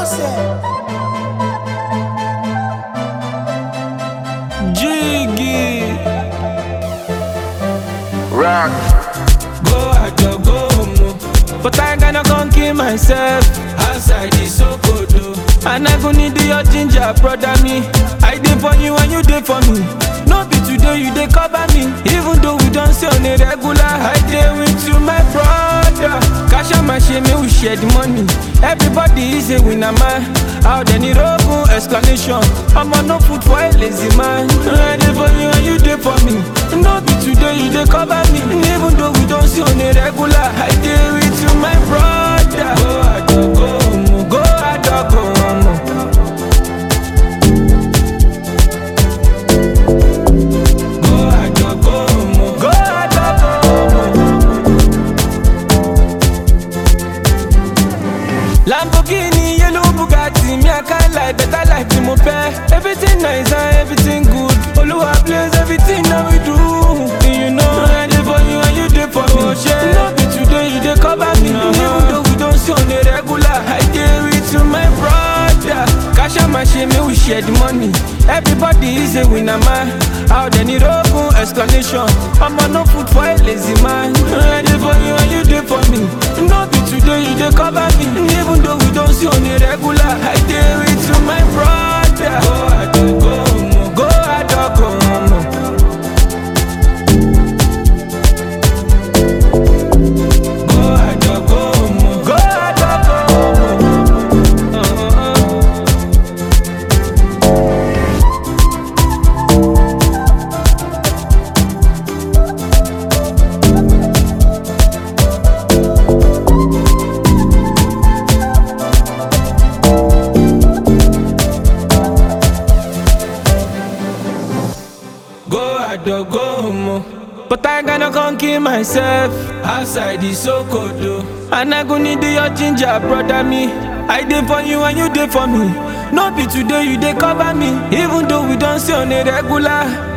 Jiggy. Rock. Go out your go home, oh. But I gonna come kill myself outside the Sokoto. And I go need your ginger, brother me. I did for you and you did for me. No be today you dey cover me. Even though we don't see on a regular, I dey with you, my brother. Cash out my shame, we share the money. Everybody is a winner, man. Out any rogun explanation. I'm on no food for a lazy man. I dey for you and you dey for me. No be today you dey cover me. Even though we don't see on a regular, I dey with you, my brother. Go ado, go home, go ado, go home. Go ado, go home, go ado, go home. Lamborghini, yellow Bugatti, me I can't lie, better life ni mo fẹ́. Everything nice and everything good. Olúwa bless everything that we do. You know I dey for you and you dey for me. No be today you dey cover me. Even though we don't see on a regular, I dey with you, my brother. Cash out my shame, make we share the money. Everybody is a winner, man. Out there need open explanation. I'm on no food for a lazy man. I dey for you and you dey for me. No be today you dey cover me. Even though we don't see on a regular, I dey with you, my brother. Go ado, go home, go ado, go home. Go ado, go home, go ado, go home. Uh-uh. Go ado, go home. But I gonna come kill myself outside the Sokoto. And I go need your ginger, brother me. I dey for you and you dey for me. No be today you dey cover me. Even though we don't see on a regular.